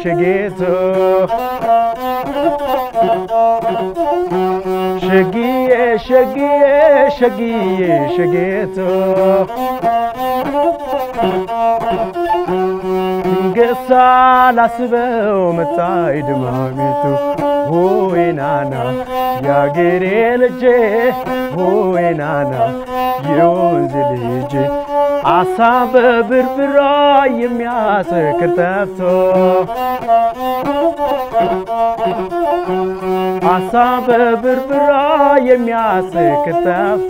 ሸጌቶ ሸጊዬ ሸጊዬ ሸጊዬ ሸጌቶ ድንገት ሳላስበው መጣይ ድማሚቱ ሆይ ናና የአገሬ ልጄ ሆይ ናና የወንዝ ልጄ አሳ በብርብራ የሚያሰክር ጠፍቶ አሳ በብርብራ የሚያሰክር ጠፍቶ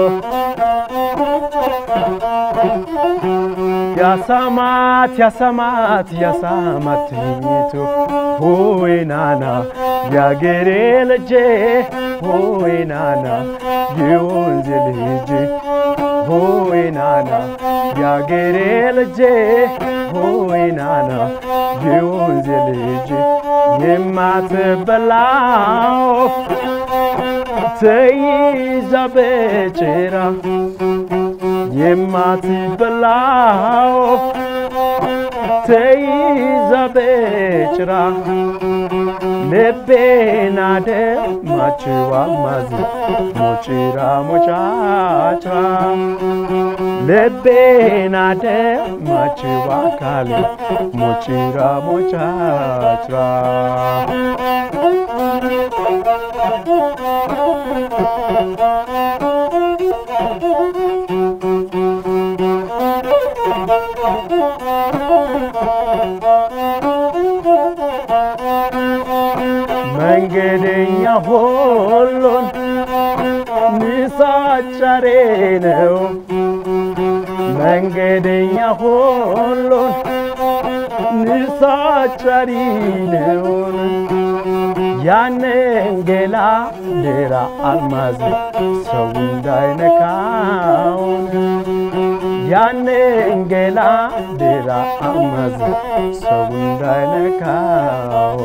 ያሳማት ያሳማት ያሳማት ትኝቱ ሆይ ናና ያገሬ ልጄ ሆይ ናና የወንዝ ልጄ ሆይ ናና ያገሬ ልጄ ሆይ ናና የወንዝ ልጄ የማትበላው ተይዛ በጭራ የማትበላው ተይዛ በጭራ ልቤና ደማችዋ ማዝ ሞጭራ ሞጫጭራ ልቤና ደማችዋ ካሌ ሞጭራ ሞጫጭራ መንገደኛ ሁሉን ንሳጫሬ ነው መንገደኛ ሁሉን ንሳጫሪ ነው ያንን ገላ ሌላ አልማዝ ሰው እንዳይነካው ያንን ገላ ሌላ አልማዝ ሰው እንዳይነካው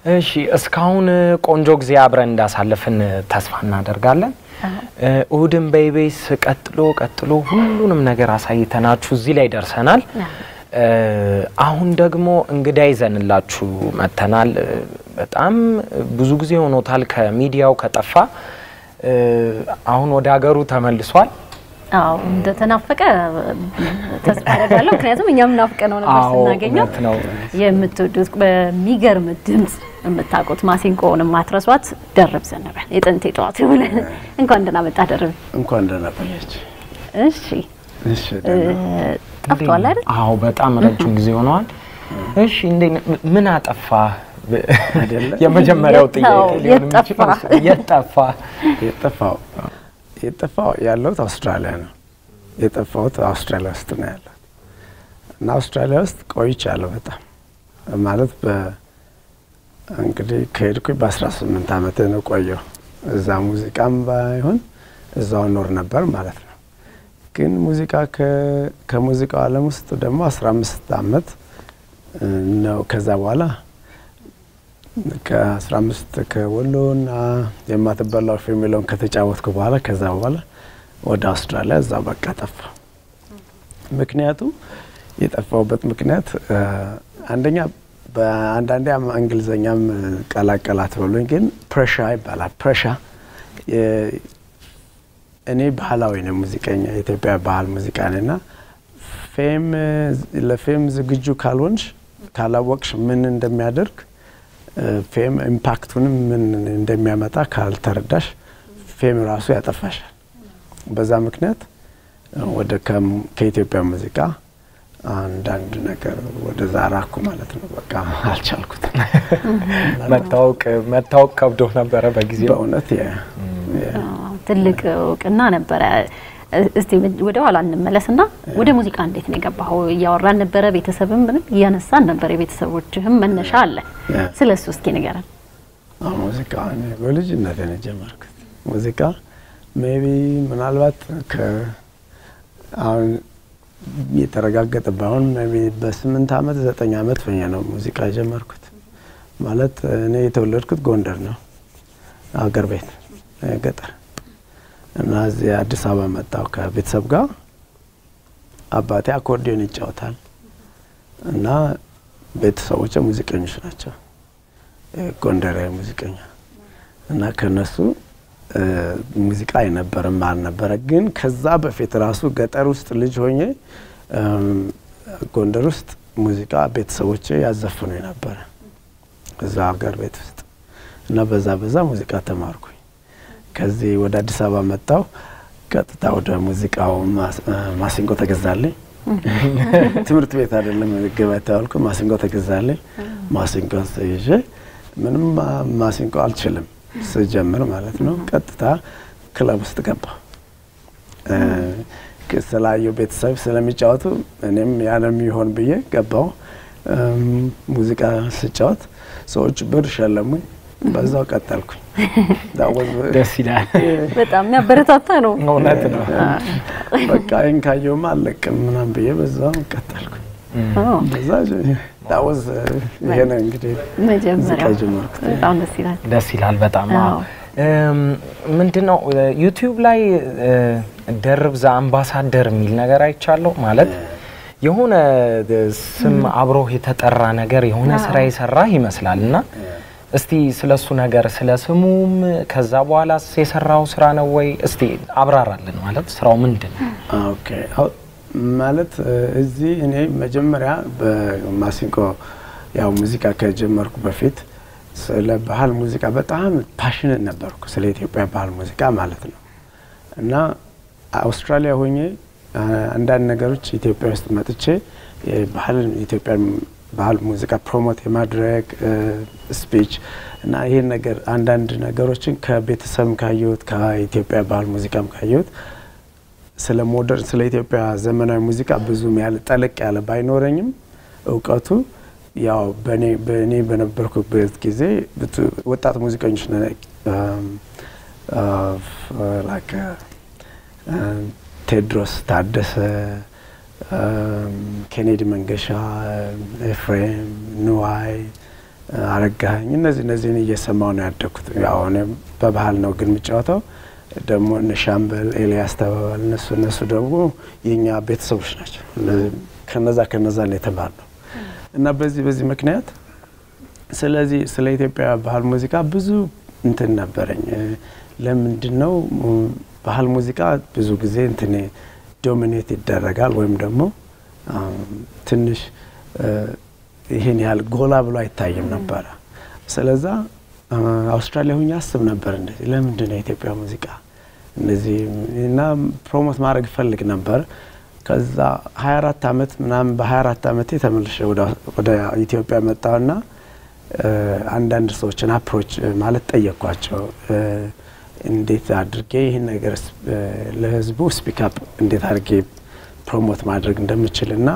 እሺ እስካሁን ቆንጆ ጊዜ አብረን እንዳሳለፍን ተስፋ እናደርጋለን። እሁድን በኢቢኤስ ቀጥሎ ቀጥሎ ሁሉንም ነገር አሳይተናችሁ እዚህ ላይ ደርሰናል። አሁን ደግሞ እንግዳ ይዘንላችሁ መጥተናል። በጣም ብዙ ጊዜ ሆኖታል ከሚዲያው ከጠፋ። አሁን ወደ ሀገሩ ተመልሷል። አዎ እንደተናፈቀ ተስፋ አደርጋለሁ። ምክንያቱም እኛም ናፍቀ ነው ነበር አዎ፣ ስናገኘው። እውነት ነው። የምትወዱት በሚገርም ድምፅ የምታውቁት ማሲንቆውን ማትረሷት ደርብ ዘነበ የጥንት የጠዋት የሆነ እንኳን ደህና መጣ ደርብ። እንኳን ደህና ቆያች። እሺ እሺ ደህና ጠፍቷል አይደል? አዎ በጣም ረጅም ጊዜ ሆነዋል። እሺ እንዴ ምን አጠፋ? አይደለ? የመጀመሪያው የት ነው? ጥያቄ ሊሆን የት ጠፋ? የሚችለው የት ጠፋ? የጠፋው የጠፋው ያለሁት አውስትራሊያ ነው። የጠፋሁት አውስትራሊያ ውስጥ ነው ያለሁት እና አውስትራሊያ ውስጥ ቆይቻለሁ በጣም ማለት በ እንግዲህ ከሄድኩኝ በ18 ዓመት ነው ቆየሁ። እዛ ሙዚቃም ባይሆን እዛው ኖር ነበር ማለት ነው። ግን ሙዚቃ ከ- ከሙዚቃው ዓለም ውስጥ ደግሞ 15 ዓመት ነው። ከዛ በኋላ ከ15 ከወሎና የማትበላው ወፍ የሚለውን ከተጫወትኩ በኋላ ከዛ በኋላ ወደ አውስትራሊያ እዛ በቃ ጠፋ። ምክንያቱ የጠፋውበት ምክንያት እ፣ አንደኛ በአንዳንዴ አም- እንግሊዘኛም ቀላቀላት ብሎኝ፣ ግን ፕሬሻ ይባላል። ፕሬሻ እኔ ባህላዊ ነው ሙዚቀኛ የኢትዮጵያ ባህል ሙዚቃ ነና ፌም ለፌም ዝግጁ ካልሆንሽ ካላወቅሽ ምን እንደሚያደርግ ፌም ኢምፓክቱንም ምን እንደሚያመጣ ካልተረዳሽ ፌም ራሱ ያጠፋሻል። በዛ ምክንያት ወደ ከም- ከኢትዮጵያ ሙዚቃ አንዳንድ ነገር ወደዛ ራኩ ማለት ነው። በቃ አልቻልኩትም መታወቅ መታወቅ ከብዶ ነበረ በጊዜው። በእውነት የ- የ- አዎ፣ ትልቅ እውቅና ነበረ። እስቲ ወደ ኋላ እንመለስና ወደ ሙዚቃ እንዴት ነው የገባኸው? እያወራን ነበረ፣ ቤተሰብም ምንም እያነሳን ነበር። የቤተሰቦችህም መነሻ አለ። ያ። ስለ እሱ እስኪ ንገረን። አዎ፣ ሙዚቃ እኔ በልጅነት ነው የጀመርኩት። ሙዚቃ ሜቢ ምናልባት ከ አሁን የተረጋገጠ ባይሆን ሜቢ በስምንት አመት ዘጠኝ አመት ሆኜ ነው ሙዚቃ የጀመርኩት። ማለት እኔ የተወለድኩት ጎንደር ነው አገር ቤት እ፣ ገጠር እና እዚህ አዲስ አበባ መጣሁ ከቤተሰብ ጋር። አባቴ አኮርዲዮን ይጫወታል እና ቤተሰቦቼ ሙዚቀኞች ናቸው ጎንደራዊ ሙዚቀኛ እና ከነሱ እ፣ ሙዚቃ አይነበርም አልነበረ። ግን ከዛ በፊት ራሱ ገጠር ውስጥ ልጅ ሆኜ እም፣ ጎንደር ውስጥ ሙዚቃ ቤተሰቦቼ ያዘፍኑ ነበረ እዛ ሀገር ቤት ውስጥ እና በዛ በዛ ሙዚቃ ተማርኩኝ። ከዚህ ወደ አዲስ አበባ መጣሁ። ቀጥታ ወደ ሙዚቃው ማስ- እ፣ ማሲንቆ ተገዛልኝ። ትምህርት ቤት አይደለም ገበያ ተባልኩ። ማሲንቆ ተገዛልኝ። ማሲንቆ ይዤ ምንም ማ- ማሲንቆ አልችልም ስጀምር ማለት ነው። ቀጥታ ክለብ ውስጥ ገባ። ስላየው ቤተሰብ ስለሚጫወቱ እኔም ያለም ይሆን ብዬ ገባው። እም፣ ሙዚቃ ስጫወት ሰዎች ብር ሸለሙኝ። በዛው ቀጠልኩኝ። That was- ደስ ይላል። በጣም የሚያበረታታ ነው። እውነት ነው። በቃ ይህን ካየውማ አለቅም ምናምን ብዬ በዛው ቀጠልኩኝ። አዎ፣ በዛ that was፣ ይሄ ነው እንግዲህ ሙዚቃ መጀመሪያው የጀመርኩት። በጣም ደስ ይላል። ደስ ይላል በጣም አዎ። አዎ። እም፣ ምንድነው ዩቲዩብ ላይ እ፣ ደርብ ዘ አምባሳደር የሚል ነገር አይቻለሁ። ማለት የሆነ እ፣ ስም አብሮህ የተጠራ ነገር የሆነ ስራ የሰራህ ይመስላል እና እስቲ ስለሱ ነገር ስለ ስሙም ከዛ በኋላ የሰራው ስራ ነው ወይ እስቲ አብራራልን። ማለት ስራው ምንድን ነው? ኦኬ አው- ማለት እ፣ እዚህ እኔ መጀመሪያ በማሲንቆ ያው ሙዚቃ ከጀመርኩ በፊት ስለ ባህል ሙዚቃ በጣም ፓሽነት ነበርኩ፣ ስለ ኢትዮጵያ ባህል ሙዚቃ ማለት ነው። እና አውስትራሊያ ሆኜ አ፣ አንዳንድ ነገሮች ኢትዮጵያ ውስጥ መጥቼ የባህልን ኢትዮጵያ ባህል ሙዚቃ ፕሮሞት የማድረግ ስፒች እና ይህን ነገር አንዳንድ ነገሮችን ከቤተሰብም ካየሁት ከኢትዮጵያ ባህል ሙዚቃም ካየሁት ስለ ሞደርን ስለ ኢትዮጵያ ዘመናዊ ሙዚቃ ብዙም ያለ ጠለቅ ያለ ባይኖረኝም እውቀቱ ያው በእኔ በእኔ በነበርኩበት ጊዜ ብቱ- ወጣት ሙዚቀኞች ነ- አም፣ አ፣ ላይክ አ፣ ቴድሮስ ታደሰ፣ አም፣ ኬኔዲ መንገሻ፣ ኤፍሬም ንዋይ አረጋኸኝ እነዚህ እነዚህን እየሰማው ነው ያደግኩት። ያው እኔም በባህል ነው ግን የምጫወተው ደግሞ እነ ሻምበል ኤልያስ ተባባል እነሱ እነሱ ደግሞ የእኛ ቤተሰቦች ናቸው። እነዚህ ከነዛ ከነዛ ላይ የተማርነው እና በዚህ በዚህ ምክንያት ስለዚህ ስለ ኢትዮጵያ ባህል ሙዚቃ ብዙ እንትን ነበረኝ። ለምንድን ነው ባህል ሙዚቃ ብዙ ጊዜ እንትን ዶሚኔት ይደረጋል ወይም ደግሞ ትንሽ ይህን ያህል ጎላ ብሎ አይታይም ነበረ። ስለዛ አውስትራሊያ ሁኜ አስብ ነበር እንደዚህ ለምንድን ነው የኢትዮጵያ ሙዚቃ እንደዚህ እና ፕሮሞት ማድረግ እፈልግ ነበር። ከዛ 24 ዓመት ምናምን በ24 ዓመቴ ተመልሼ ወደ ኢትዮጵያ መጣሁና አንዳንድ ሰዎችን አፕሮች ማለት ጠየቅኳቸው። እንዴት አድርጌ ይህን ነገር ለህዝቡ ስፒክ አፕ እንዴት አድርጌ ፕሮሞት ማድረግ እንደምችል እና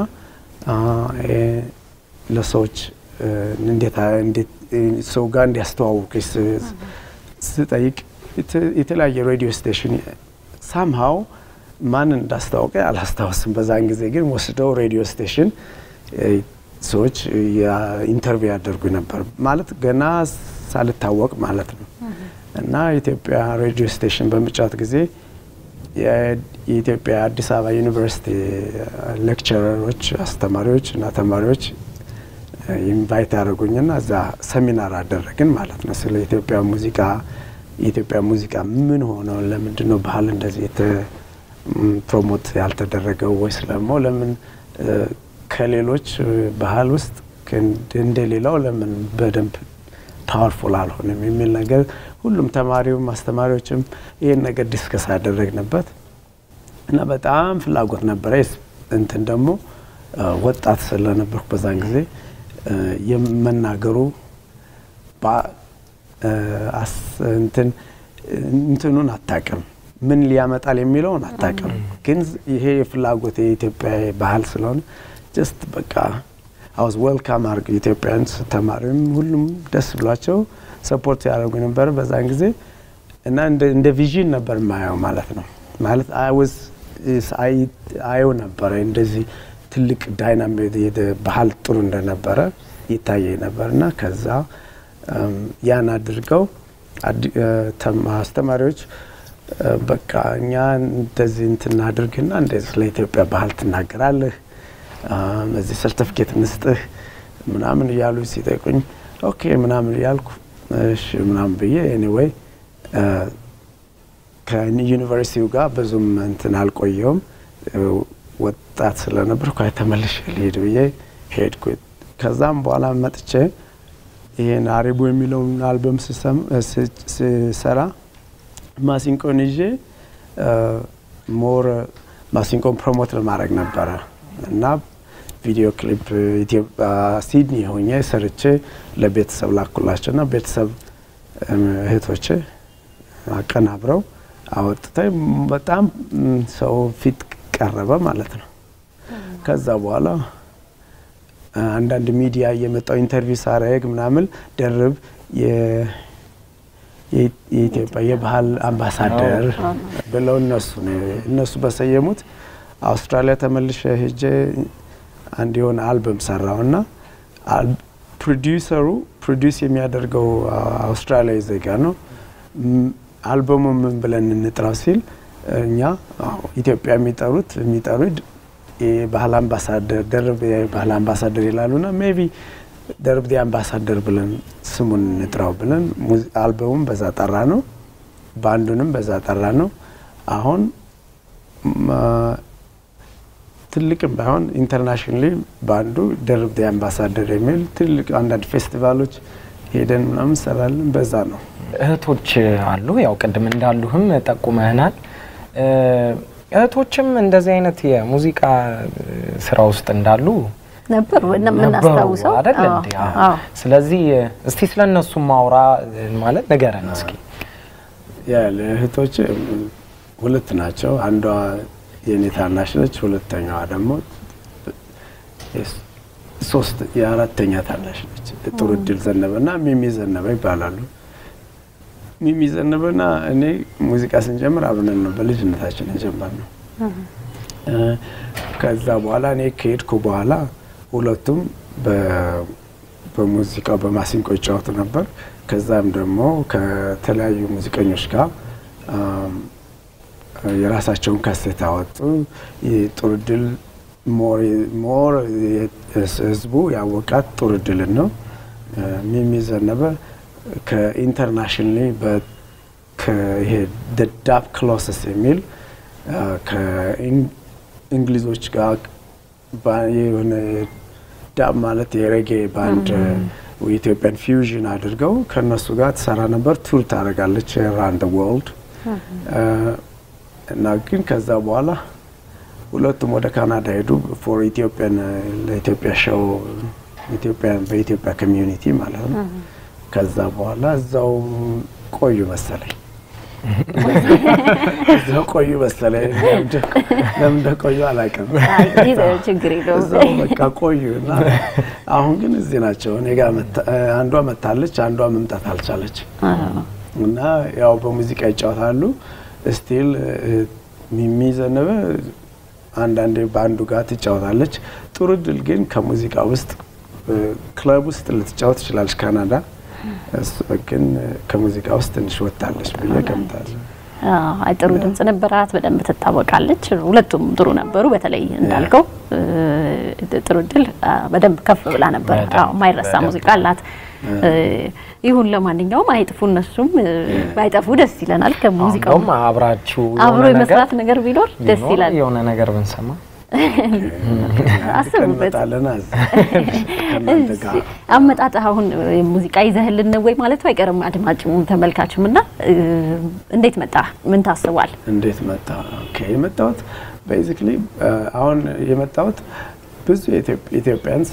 ለሰዎች እንዴት ሰው ጋር እንዲያስተዋውቅ ስጠይቅ የተለያየ ሬዲዮ ስቴሽን ሳምሃው ማንን እንዳስታወቀ አላስታወስም። በዛን ጊዜ ግን ወስደው ሬዲዮ ስቴሽን ሰዎች ኢንተርቪው ያደርጉ ነበር ማለት ገና ሳልታወቅ ማለት ነው። እና የኢትዮጵያ ሬዲዮ ስቴሽን በምጫወት ጊዜ የኢትዮጵያ አዲስ አበባ ዩኒቨርሲቲ ሌክቸረሮች፣ አስተማሪዎች እና ተማሪዎች ኢንቫይት ያደርጉኝና እዛ ሰሚናር አደረግን ማለት ነው። ስለ ኢትዮጵያ ሙዚቃ የኢትዮጵያ ሙዚቃ ምን ሆነው ለምንድን ነው ባህል እንደዚህ ፕሮሞት ያልተደረገው ወይስ ደግሞ ለምን ከሌሎች ባህል ውስጥ እንደሌላው ለምን በደንብ ፓወርፉል አልሆንም የሚል ነገር ሁሉም ተማሪውም አስተማሪዎችም ይህን ነገር ዲስከስ ያደረግንበት እና በጣም ፍላጎት ነበረ። እንትን ደግሞ ወጣት ስለነበርኩ በዛን ጊዜ የመናገሩ እንትን እንትኑን አታቅም ምን ሊያመጣል የሚለውን አታቅም። ግን ይሄ የፍላጎት የኢትዮጵያ ባህል ስለሆነ ጀስት በቃ አውዝ ዌልካም አርግ ኢትዮጵያን ተማሪም ሁሉም ደስ ብሏቸው ሰፖርት ያደርጉ ነበር በዛን ጊዜ እና እንደ ቪዥን ነበር የማየው ማለት ነው። ማለት አይወዝ አየው ነበረ እንደዚህ ትልቅ ዳይናሚክ ባህል ጥሩ እንደነበረ ይታየኝ ነበር እና ከዛ ያን አድርገው አስተማሪዎች በቃ እኛ እንደዚህ እንትን አድርግና እንደዚህ ስለ ኢትዮጵያ ባህል ትናገራለህ፣ እዚህ ሰርተፍኬት እንስጥህ ምናምን እያሉ ሲጠይቁኝ ኦኬ ምናምን እያልኩ እሺ ምናምን ብዬ ኤኒዌይ ከዩኒቨርሲቲው ጋር ብዙም እንትን አልቆየውም። ወጣት ስለነበርኩ ተመልሼ ልሄድ ብዬ ሄድኩ። ከዛም በኋላ መጥቼ ይሄን አሪቡ የሚለውን አልበም ስሰራ ማሲንቆን ይዤ ሞር ማሲንቆን ፕሮሞት ለማድረግ ነበረ እና ቪዲዮ ክሊፕ ኢትዮጵያ ሲድኒ ሆኜ ሰርቼ ለቤተሰብ ላኩላቸው እና ቤተሰብ እህቶቼ አቀናብረው አወጥተ በጣም ሰው ፊት ቀረበ ማለት ነው። ከዛ በኋላ አንዳንድ ሚዲያ እየመጣው ኢንተርቪው ሳረግ ምናምን ደርብ የኢትዮጵያ የባህል አምባሳደር ብለው እነሱ እነሱ በሰየሙት አውስትራሊያ ተመልሼ ሄጄ አንድ የሆነ አልበም ሰራው እና ፕሮዲውሰሩ ፕሮዲውስ የሚያደርገው አውስትራሊያዊ ዜጋ ነው። አልበሙ ምን ብለን እንጥራው ሲል እኛ ኢትዮጵያ የሚጠሩት የሚጠሩት የባህል አምባሳደር ደርብ የባህል አምባሳደር ይላሉና ሜቢ ደርብ ዲ አምባሳደር ብለን ስሙን እንጥራው ብለን አልበሙም በዛ ጠራ ነው፣ ባንዱንም በዛ ጠራ ነው። አሁን ትልቅም ባይሆን ኢንተርናሽናሊ ባንዱ ደርብ ዲ አምባሳደር የሚል ትልቅ አንዳንድ ፌስቲቫሎች ሄደን ምናምን እንሰራለን። በዛ ነው። እህቶች አሉ። ያው ቅድም እንዳሉህም ጠቁመህናል። እህቶችም እንደዚህ አይነት የሙዚቃ ስራ ውስጥ እንዳሉ ነበሩ የምናስታውሰው አይደል እንዴ? ስለዚህ እስቲ ስለ እነሱ ማውራ ማለት ንገረን እስኪ። ያለ እህቶች ሁለት ናቸው። አንዷ የኔ ታናሽ ነች። ሁለተኛዋ ደግሞ ሶስት የአራተኛ ታናሽ ነች። ጥሩ እድል ዘነበና ሚሚ ዘነበ ይባላሉ። ሚሚ ዘነበና እኔ ሙዚቃ ስንጀምር አብረን ነው በልጅነታችን የጀመርነው። ከዛ በኋላ እኔ ከሄድኩ በኋላ ሁለቱም በሙዚቃው በማሲንቆ ይጫወቱ ነበር። ከዛም ደግሞ ከተለያዩ ሙዚቀኞች ጋር አም፣ የራሳቸውን ካሴት አወጡ። ጥሩ ድል ሞር ህዝቡ ያወቃት ጥሩ ድልን ነው። ሚሚ ዘነበ ከኢንተርናሽናሊ ይሄ ዳብ ክሎስስ የሚል አ፣ ከእንግሊዞች ጋር ባ- የሆነ ዳብ ማለት የሬጌ ባንድ የኢትዮጵያን ፊውዥን አድርገው ከእነሱ ጋር ትሰራ ነበር። ቱር ታደርጋለች ራንድ ወርልድ እና ግን ከዛ በኋላ ሁለቱም ወደ ካናዳ ሄዱ ፎር ኢትዮጵያን ለኢትዮጵያ ሾው ኢትዮጵያን በኢትዮጵያ ኮሚዩኒቲ ማለት ነው። ከዛ በኋላ እዛው ቆዩ መሰለኝ እዛው ቆዩ መሰለኝ። ለምን- ለምን እንደቆዩ አላውቅም። ይህ ችግር የለውም። እዛው በቃ ቆዩ እና አሁን ግን እዚህ ናቸው። እኔ ጋር መታ- አንዷ መታለች፣ አንዷ መምጣት አልቻለች እና ያው በሙዚቃ ይጫወታሉ። ስቲል ሚሚ ዘነበ አንዳንዴ በአንዱ ጋር ትጫወታለች። ጥሩ ድል ግን ከሙዚቃ ውስጥ ክለብ ውስጥ ልትጫወት ትችላለች ካናዳ። እሱ ግን ከሙዚቃ ውስጥ ትንሽ ወጥታለች ብዬ ገምታለሁ። አዎ፣ አይ ጥሩ ድምጽ ነበራት፣ በደንብ ትታወቃለች። ሁለቱም ጥሩ ነበሩ። በተለይ እንዳልከው እ፣ ጥሩ ድል አ፣ በደንብ ከፍ ብላ ነበር። በደንብ፣ አዎ፣ የማይረሳ በደንብ። ሙዚቃ አላት። እ፣ ይሁን ለማንኛውም አይጥፉ፣ እነሱም እ፣ ባይጠፉ ደስ ይለናል። ከሙዚቃው እንደውም አብራችሁ አብሮ የሆነ የመስራት ነገር ነገር ቢኖር ደስ ቢኖር ይላል። የሆነ ነገር ብንሰማ አስቡበት። እንመጣለን እዛ ከእናንተ ጋር እሺ፣ አመጣጥህ አሁን እ፣ ሙዚቃ ይዘህልን ነው ወይ ማለቱ አይቀርም አድማጭም ተመልካችም እና እ፣ እንዴት መጣ? ምን ታስቧል? እንዴት መጣ? ኦኬ የመጣሁት ቤዚክሊ አሁን የመጣሁት ብዙ ኢትዮጵያንስ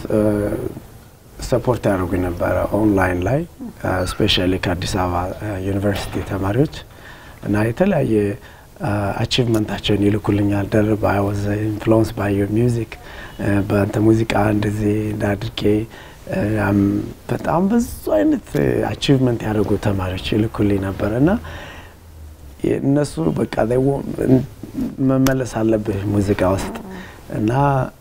ሰፖርት ያደርጉ ነበረ ኦንላይን ላይ ስፔሻሊ ከአዲስ አበባ ዩኒቨርሲቲ ተማሪዎች እና የተለያየ አቺቭመንታቸውን ይልኩልኛል። ደርብ አይ ዋዝ ኢንፍሉዌንስ ባይ ዮር ሚውዚክ በአንተ ሙዚቃ እንደዚህ እንዳድርጌ አም በጣም ብዙ አይነት አቺቭመንት ያደርጉ ተማሪዎች ይልኩልኝ ነበር እና እነሱ በቃ they want- መመለስ አለብህ ሙዚቃ ውስጥ እና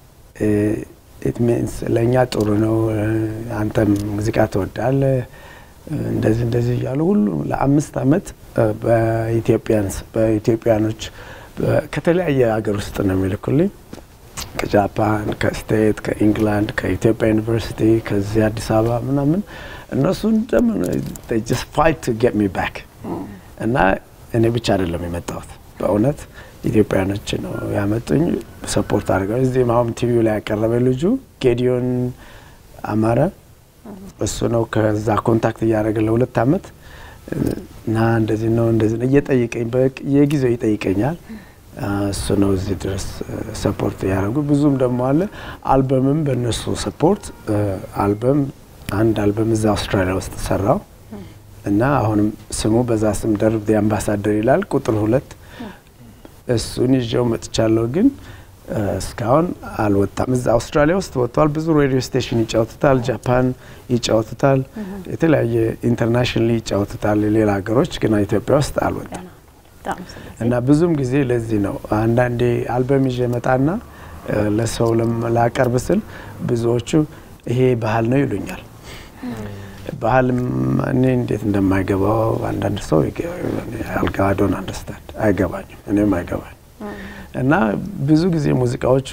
ኢት ሚንስ ለእኛ ጥሩ ነው፣ አንተም ሙዚቃ ትወዳለህ እንደዚህ እንደዚህ እያሉ ሁሉም ለአምስት አመት በኢትዮጵያንስ በኢትዮጵያኖች በ- ከተለያየ ሀገር ውስጥ ነው የሚልኩልኝ ከጃፓን፣ ከስቴት፣ ከኢንግላንድ፣ ከኢትዮጵያ ዩኒቨርሲቲ፣ ከዚህ አዲስ አበባ ምናምን እነሱ እንደምን ጀስት ፋይት ቱ ጌት ሚ ባክ እና እኔ ብቻ አይደለም የመጣሁት በእውነት ኢትዮጵያኖች ነው ያመጡኝ። ሰፖርት አድርገው እዚህም አሁን ቲቪው ላይ ያቀረበ ልጁ ጌዲዮን አማረ እሱ ነው ከዛ ኮንታክት እያደረገ ለሁለት አመት እና እንደዚህ ነው እንደዚህ ነው እየጠየቀኝ የጊዜው ይጠይቀኛል። እሱ ነው እዚህ ድረስ ሰፖርት እያደረጉ ብዙም ደግሞ አለ አልበምም በእነሱ ሰፖርት አልበም አንድ አልበም እዛ አውስትራሊያ ውስጥ ሰራው እና አሁንም ስሙ በዛ ስም ደርብ ዲ አምባሳደር ይላል ቁጥር ሁለት እሱን ይዤው መጥቻለሁ ግን እስካሁን አልወጣም። እዛ አውስትራሊያ ውስጥ ወጥቷል። ብዙ ሬዲዮ ስቴሽን ይጫወቱታል፣ ጃፓን ይጫወቱታል፣ የተለያየ ኢንተርናሽናል ይጫወቱታል ሌላ ሀገሮች፣ ግን ኢትዮጵያ ውስጥ አልወጣም በጣም ስለዚህ እና ብዙም ጊዜ ለዚህ ነው አንዳንዴ አልበም ይዤ መጣና ለሰው ላቀርብ ስል ብዙዎቹ ይሄ ባህል ነው ይሉኛል። ባህል እኔ እንዴት እንደማይገባው አንዳንድ ሰው አልጋዶን አንደርስታንድ አይገባኝም፣ እኔም አይገባኝ እና ብዙ ጊዜ ሙዚቃዎቹ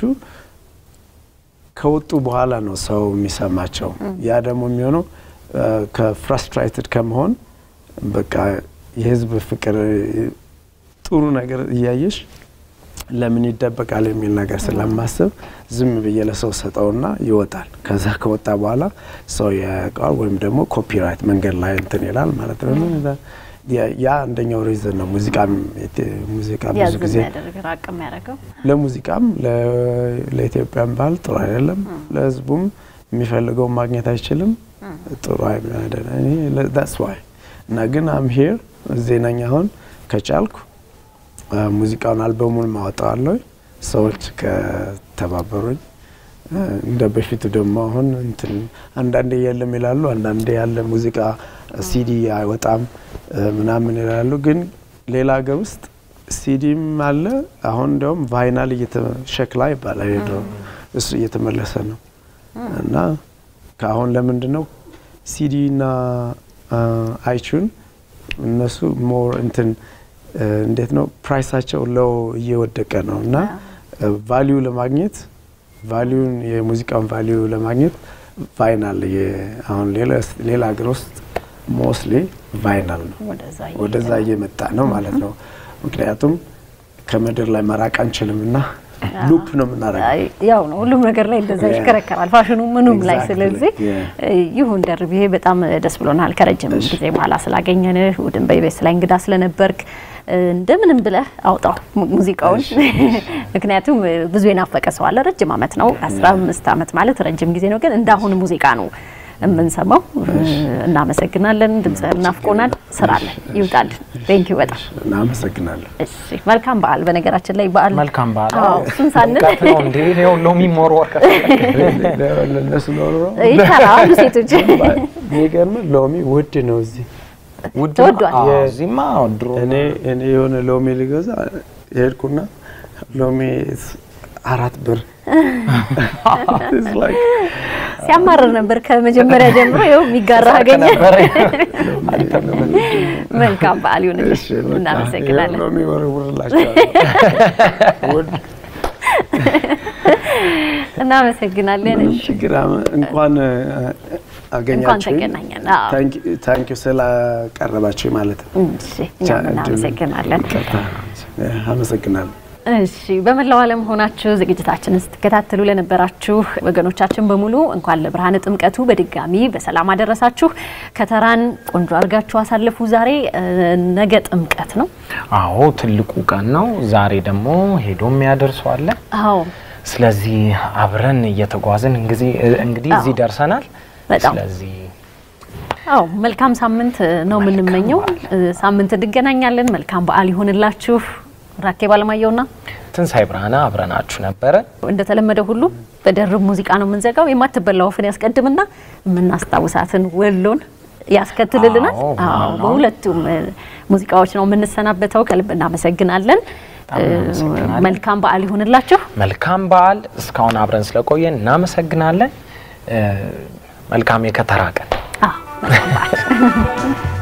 ከወጡ በኋላ ነው ሰው የሚሰማቸው። ያ ደግሞ የሚሆነው ከፍራስትሬትድ ከመሆን በቃ የህዝብ ፍቅር ጥሩ ነገር እያየሽ ለምን ይደበቃል የሚል ነገር ስለማስብ ዝም ብዬ ለሰው ሰጠውና ይወጣል። ከዛ ከወጣ በኋላ ሰው ያውቀዋል፣ ወይም ደግሞ ኮፒራይት መንገድ ላይ እንትን ይላል ማለት ነው። ያ አንደኛው ሪዝን ነው። ሙዚቃም ሙዚቃ ብዙ ያዝ ጊዜ የሚያደርግ ራቅ የሚያደርገው ለሙዚቃም ለኢትዮጵያም ባህል ጥሩ አይደለም። ለህዝቡም የሚፈልገውን ማግኘት አይችልም። ጥሩ ዳትስ ዋይ እና ግን አም ሄር እዚህ ነኝ አሁን ከቻልኩ ሙዚቃውን አልበሙን ማወጣዋለሁ ሰዎች ከተባበሩኝ እንደ በፊቱ ደግሞ አሁን እንትን አንዳንዴ የለም ይላሉ፣ አንዳንዴ ያለ ሙዚቃ ሲዲ አይወጣም ምናምን ይላሉ። ግን ሌላ ሀገር ውስጥ ሲዲም አለ። አሁን እንዲያውም ቫይናል ሸክላ ይባላል የድሮ እሱ እየተመለሰ ነው እና ከአሁን ለምንድን ነው ሲዲ እና አይቹን እነሱ ሞር እንትን እ፣ እንዴት ነው ፕራይሳቸው ለው እየወደቀ ነው እና ቫሊዩ ለማግኘት ቫሊዩን የሙዚቃውን ቫሊዩ ለማግኘት ቫይናል የ- አሁን ሌላ ሌላ ሀገር ውስጥ ሞስሊ ቫይናል ነው ወደዛ ወደዛ እየመጣ ነው ማለት ነው። ምክንያቱም ከምድር ላይ መራቅ አንችልም እና ሉፕ ነው የምናደርገው። አይ፣ ያው ነው ሁሉም ነገር ላይ እንደዛ Yeah. ይሽከረከራል፣ ፋሽኑ ምኑም ላይ። Exactly. ስለዚህ Yeah. ይሁን ደርቤ በጣም ደስ ብሎናል ከረጅም ጊዜ በኋላ ስላገኘንህ እሑድን በኢቢኤስ ላይ እንግዳ ስለነበርክ እንደምንም ብለህ አውጣው mu- ሙዚቃውን። ምክንያቱም ብዙ የናፈቀ ሰው አለ። ረጅም ዓመት ነው፣ 15 ዓመት ማለት ረጅም ጊዜ ነው። ግን እንዳሁን ሙዚቃ ነው የምንሰማው። እናመሰግናለን። ድምፅህን ናፍቆናል። ስራለን ይውጣልን። ቴንክ ዩ በጣም እናመሰግናለሁ። እሺ። መልካም በዓል። በነገራችን ላይ በዓል መልካም በዓል። አዎ፣ እሱን ሳንል ሙቀት ነው እንዴ? ይኸው ሎሚ ሞርወር ለእነሱ ኖሮ ይቻላሉ ሴቶች የሚገርም ሎሚ ውድ ነው እዚህ። ውድ ተወዷል። አዎ፣ እዚህማ ድሮ እኔ እኔ የሆነ ሎሚ ልገዛ ሄድኩና ሎሚ አራት ብር It's like ሲያማርር ነበር ከመጀመሪያ ጀምሮ። ይኸው የሚጋራ አገኘ። ነበረ። መልካም በዓል ይሁንልሽ። እሺ፣ በቃ እናመሰግናለን። ይኸው ሎሚ ወርውርላቸዋለሁ። ውድ እናመሰግናለን። ምንም ችግር አመ- እንኳን እ፣ አገኛችሁኝ ተገናኘን። አዎ። ታንኪ ስላቀረባችሁ ማለት ነው። እሺ፣ እኛም እናመሰግናለን። ይቅርታ። አመሰግናለሁ። እሺ በመላው ዓለም ሆናችሁ ዝግጅታችንን ስትከታተሉ ለነበራችሁ ወገኖቻችን በሙሉ እንኳን ለብርሃነ ጥምቀቱ በድጋሚ በሰላም አደረሳችሁ። ከተራን ቆንጆ አድርጋችሁ አሳልፉ። ዛሬ እ፣ ነገ ጥምቀት ነው። አዎ ትልቁ ቀን ነው። ዛሬ ደግሞ ሄዶ የሚያደርሰው አለ። አዎ ስለዚህ አብረን እየተጓዝን እንግዲህ እንግዲህ እዚህ ደርሰናል። በጣም ስለዚህ አዎ መልካም ሳምንት ነው የምንመኘው። እ፣ ሳምንት እንገናኛለን። መልካም በዓል ይሆንላችሁ። ራኬብ አለማየሁና ትንሳኤ ብርሃነ አብረናችሁ ነበረ። እንደተለመደ ሁሉ በደርብ ሙዚቃ ነው የምንዘጋው። የማትበላ ወፍን ያስቀድምና የምናስታውሳትን ወሎን ያስከትልልናል። አዎ፣ አዎ አዎ። በሁለቱም እ፣ ሙዚቃዎች ነው የምንሰናበተው። ከልብ እናመሰግናለን። በጣም እናመሰግናለን። እ፣ መልካም በዓል ይሁንላችሁ። መልካም በዓል። እስካሁን አብረን ስለቆየን እናመሰግናለን። እ፣ መልካም የከተራ ቀን አዎ መልካም በዓል